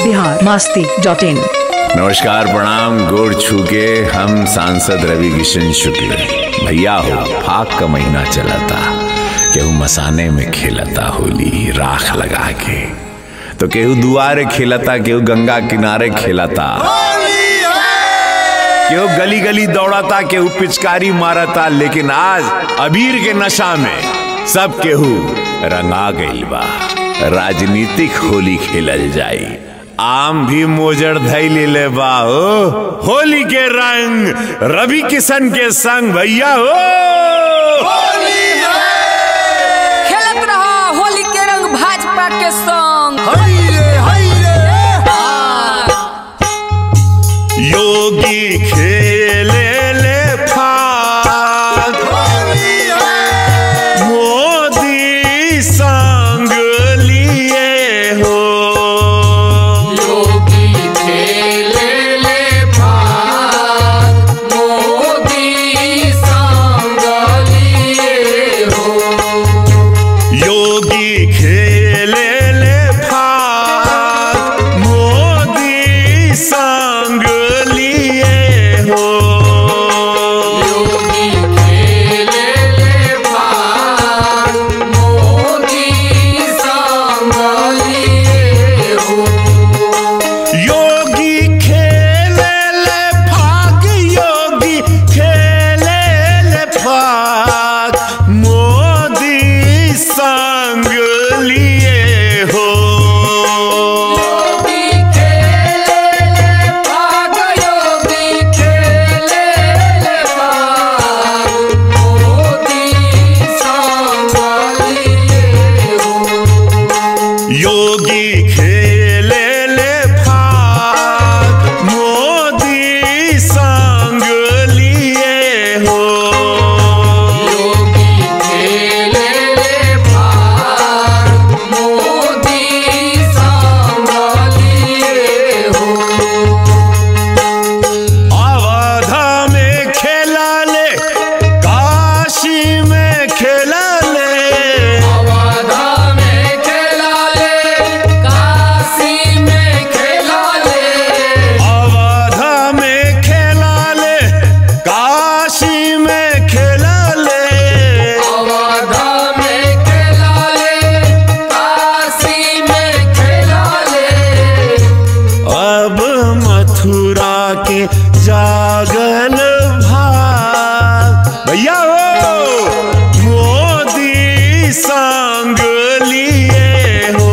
Bihar Masti dot in नमस्कार प्रणाम गोड़ छू के हम सांसद रवि किशन शुक्ल भैया हो फाक का महीना चलता केहू मसाने में खेलता होली राख लगा के तो केहू दुआरे खेलता केहू गंगा किनारे खेलता केहू गली गली दौड़ता केहू पिचकारी मारता लेकिन आज अबीर के नशा में सब केहू रंगा गइल बा राजनीतिक होली खेलल जाई आम भी मोजड़ धैल ले बा हो होली के रंग रवि किशन के संग भैया हो खेलत रहा होली के रंग भाजपा के संग योगी खेले ले फाग मोदी संग लिए हो योगी खेले ले फाग मोदी संग लिए हो योगी खेले ले फाग योगी खेले ले फाग मोदी संग लिए हो योगी खेले ले फाग मोदी संग लिए हो अवध में खेला ले काशी में खेला ले अवध में खेला ले काशी में खेला ले अब मथुरा के जागल भाग भैया हो मोदी संग लिए हो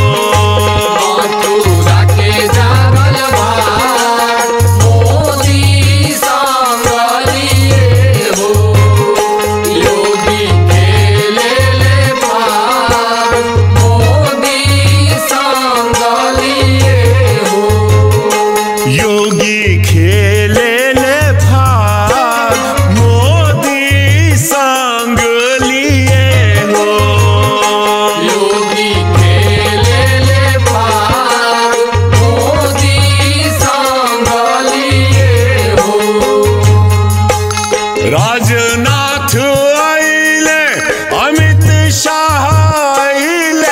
योगी खेले ले भाग मोदी संग लिए हो राजनाथ आइले अमित शाह आइले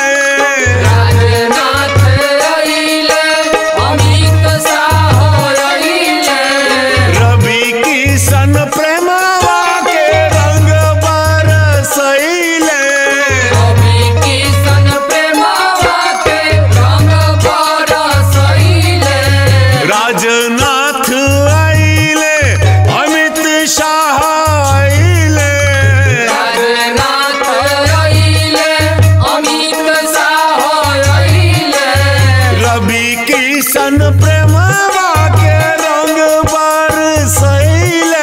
रवि किशन प्रेमवा के रंग बरसैले राजनाथ आइले अमित शाह आइले रवि किशन प्रेमवा के रंग बरसैले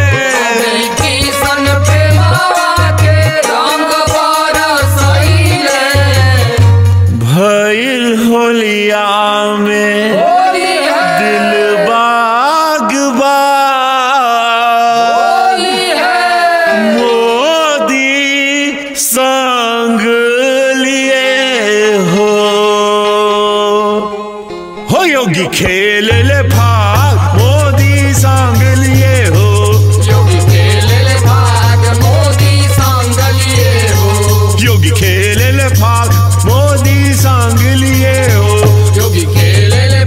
भइल होलिया में दिल बाग बा मोदी संग लिए हो हो योगी खेल ले भाग मोदी संग लिए हो योगी खेल ले भाग मोदी संग लिए हो योगी खेले ले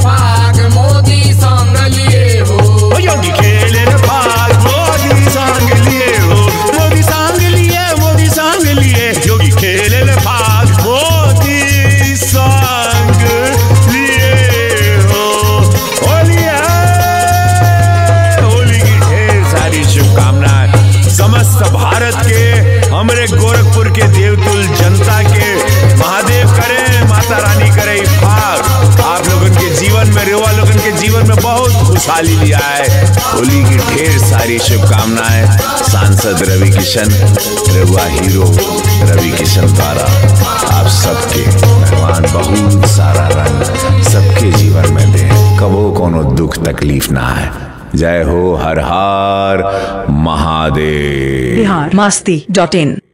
दिवाली लिया है होली की ढेर सारी शुभकामनाएं सांसद रवि किशन रघुआ हीरो रवि किशन द्वारा आप सबके भगवान बहुत सारा रंग सबके जीवन में दे कबो कोनो दुख तकलीफ ना है जय हो हर हर महादेव बिहार मस्ती डॉट इन